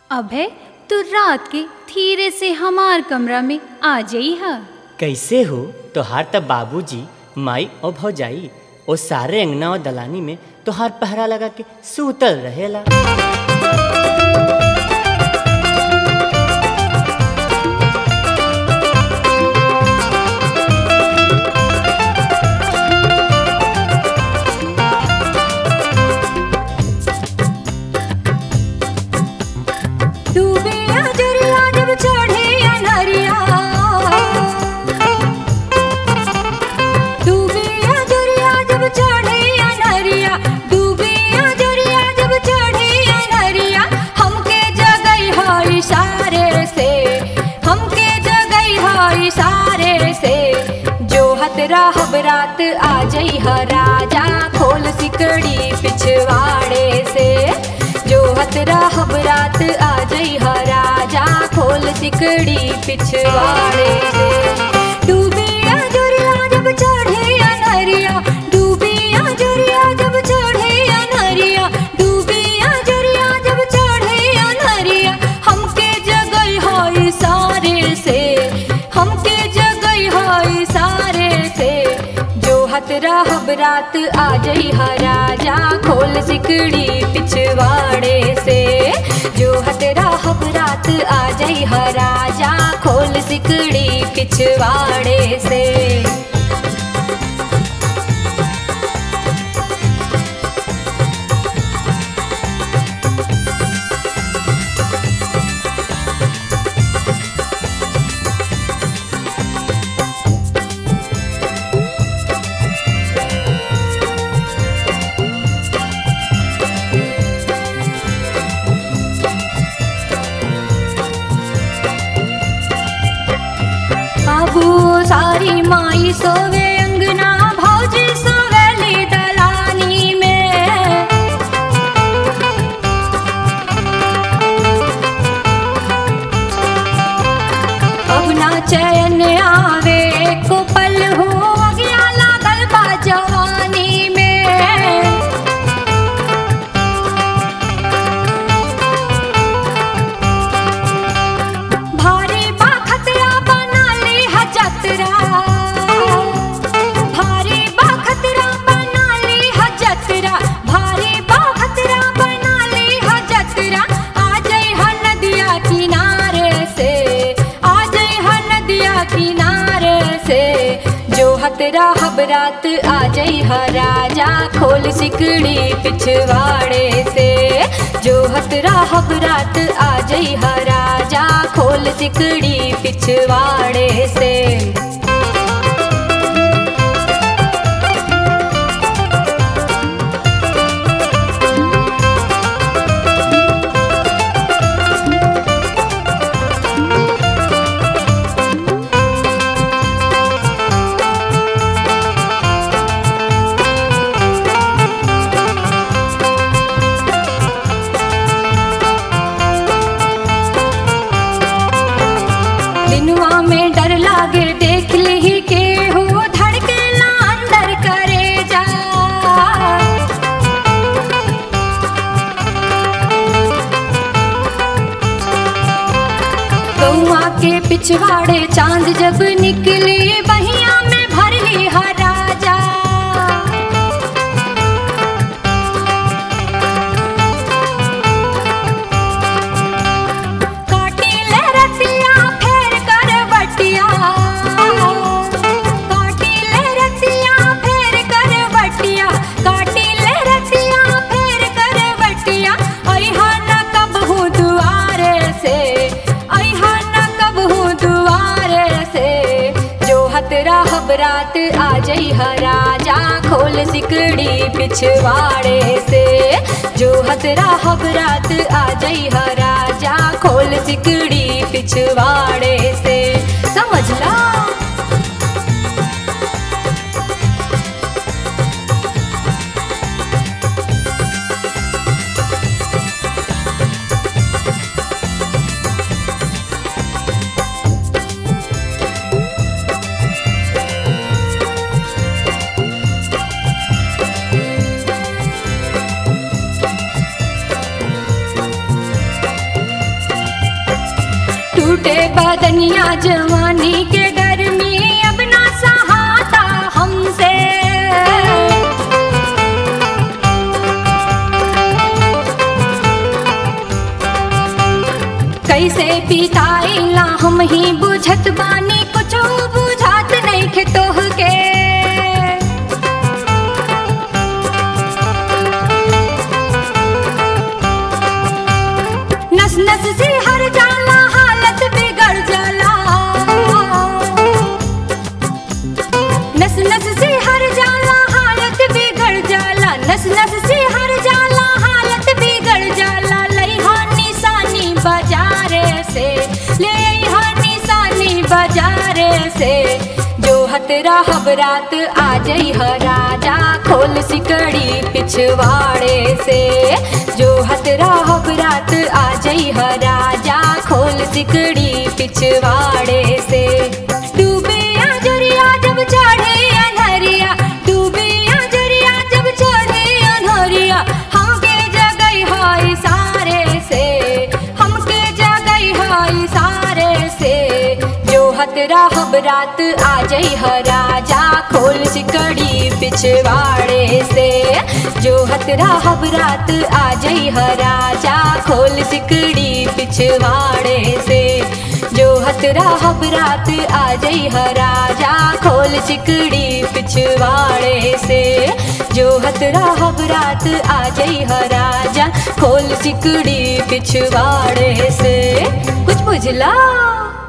अभय तू रात के धीरे से हमार कमरा में आ जाई हा कैसे हो तोहार त बाबूजी माई और भौजाई ओ सारे अंगना और दलानी में तोहार पहरा लगा के सूतल रहेला डूबे अजरिया जब चढ़े अनहरिया डूबे अजरिया जब चढ़े अनहरिया डूबे अजरिया जब चढ़े अनहरिया हमके जगई है इशारे से हमके जगई है इशारे से जो हत रहब रात आ जई ह राजा खोल सिकड़ी पिछवाड़े से जो हत रहब रात आ जई ह राजा खोल सिकड़ी पिछवाड़े से डूबी अजरिया जब चढ़े अनहरिया डूबी अजरिया जब चढ़े अनहरिया डूबी अजरिया जब चढ़े अनहरिया हमके जगई है सारे से हमके जगई है सारे से जो हत रहब रात आ जई ह राजा खोल सिकड़ी पिछवाड़े से जो हत रहब रात आ जई ह राजा खोल सिकड़ी पिछवाड़े से बाबू सारी माई सोवे अंगना भौजी सोवेली दलानी में अब ना चैन आवे को पल हो अगिया लागल बा जवानी में भारी बा खतरा बना ली ह जतरा भारी बा खतरा बना ली ह जतरा भारी बा खतरा बना ली ह जतरा आ जाई ह नदिया किनारे से आ जाई ह नदिया किनारे से जो हतरा हबरात आ जाई ह राजा खोल सिकड़ी पिछवाड़े से जो हतरा हबरात आ जाई ह राजा खोल सिकड़ी पिछवाड़े से दिनवा में डर लागे देख ली के हो धड़के ना अंदर करे जा गौआ के पिछवाड़े चांद जब निकले बहिया में भर ली हा राजा काटी ले रतिया फेर कर बटिया काटी ले रतिया फेर कर बटिया काटी ले रतिया फेर कर बटिया अइहा न कबहू दुआरे से अइहा न कबहू दुआरे से जो हतरा हबरात आ जई ह राजा खोल सिकड़ी पिछवाड़े से जो हतरा हबरात आ जई ह राजा खोल सिकड़ी पिछवाड़े से समझला टूटे बदनिया जवानी के गर्मी अब ना सहाता हमसे कैसे पिताइला हम ही बुझत बानी कुछो बुझात नहीं खे तोह के नस नस से हर जाला हालत बिगड़ जाला नस नस से हर जाला हालत बिगड़ जाला नस नस से हर जाला हालत बिगड़ जाला लइहा निशानी बाजारे से ले अइहा निशानी बाजारे से जो हतरा हबरात आ जई ह राजा खोल सिकड़ी पिछवाड़े से जो हतरा हबरात आ जई ह राजा खोल सिकड़ी पिछवाड़े से डूबे अजरिया जब चढ़े अनहरिया डूबे अजरिया जब चढ़े अनहरिया हमके जगई है सारे से हमके जगई है सारे से जो हतरा हबरात आ जई ह राजा खोल सिकड़ी पिछवाड़े से जो हतरा हबरात आ जई ह राजा खोल सिकड़ी पिछवाड़े से जो हतरा हबरात आ जई ह राजा खोल सिकड़ी पिछवाड़े से जो हतरा हबरात आ जई ह राजा खोल सिकड़ी पिछवाड़े से कुछ बुझला